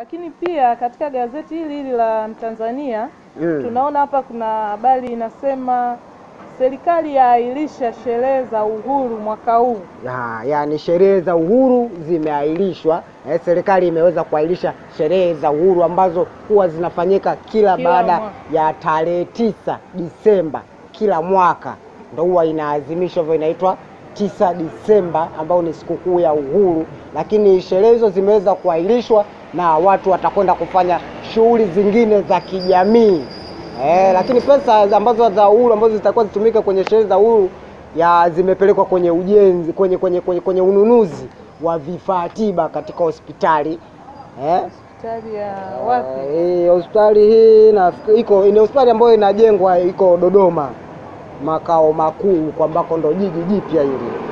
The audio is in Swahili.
Lakini pia katika gazeti hili hili la Mtanzania Mm. tunaona hapa kuna habari inasema serikali yaahirisha sherehe za uhuru mwaka huu. Ya, yani sherehe za uhuru zimeahirishwa. Eh, serikali imeweza kuahirisha sherehe za uhuru ambazo huwa zinafanyika kila, Kila baada mwaka. ya tarehe tisa Disemba kila mwaka, ndo huwa inaadhimishwa hivyo, inaitwa tisa Disemba ambao ni sikukuu ya uhuru, lakini sherehe hizo zimeweza kuahirishwa na watu watakwenda kufanya shughuli zingine za kijamii. Eh, lakini pesa ambazo za uhuru ambazo zitakuwa zitumike kwenye sherehe za uhuru ya zimepelekwa kwenye ujenzi kwenye, kwenye, kwenye, kwenye ununuzi wa vifaa tiba katika hospitali eh? Hospitali ya wapi? Eh, hospitali hii na iko ni hospitali ambayo inajengwa iko Dodoma makao makuu kwa ambako ndo jiji jipya hili